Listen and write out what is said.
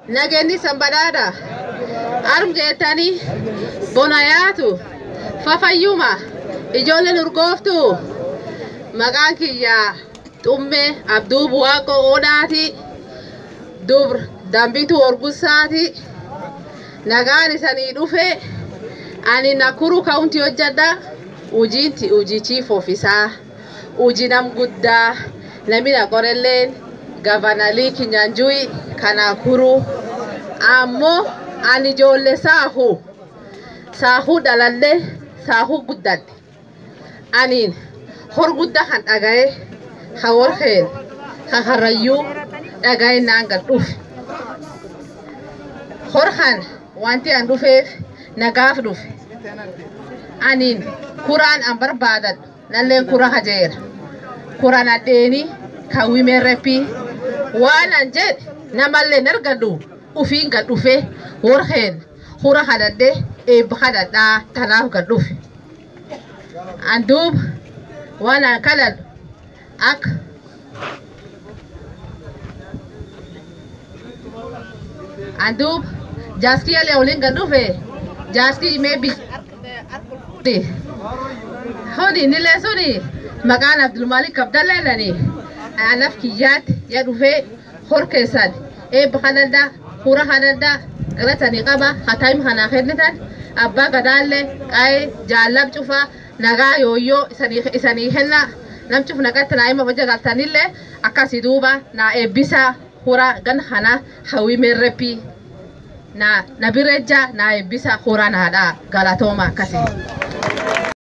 Nageenyi sanbadhaadha. Argeetanii bonayaatu fafayyuma ijoolleen urgooftu maqaan kiyyaa xummee abduu buwaaqoo oodhaati dubr dambitu orgussaati nagaan isanii dhufe ani nakuru kaunti hojjadha ujiinti ujii chief ofisaa uji nam guddaa namina qorelleen gavanalii kinyanjui kanakuru ammoo ani ijoollee saahu saahuu dhalallee saahuu guddadhe aniin hor guddaa kan dhagaye ha warqeen ha harrayyuu dhagaye naan gad dhufe hor kan wanti an dhufeef nagaaf dhufe aniin kuraan an barbaadadhu nalleen kura hajeera kuran addeeni kan wimeerreppii waan an jedhe namalleen argadhu ufiin gad dhufe warqeen hura kadhadhe eebba kadhadhaa tanaaf gad dhufe an duuba waan an kadhadhu akka an duuba jaaskii alee waliin gad dhufe jaaskii mee bis honi nilee suni maqaan abdulmaalik abdalleedhani anaf kiyyaatti ya dhufee hor keessan eebba kadhadhaa hura kadhadhaa galatanii qaba hataim kanaa kennitan abbaa gadaallee qaa'ee jaallab cufa nagaa yooyyoo isanii kenna nam cuf naqatti naa hima hojja galtanillee akkasii duuba naa eebbisaa hura gan kana hawii meerreppii na na birejja na eebbisa hura naadhaa galatooma akkasii.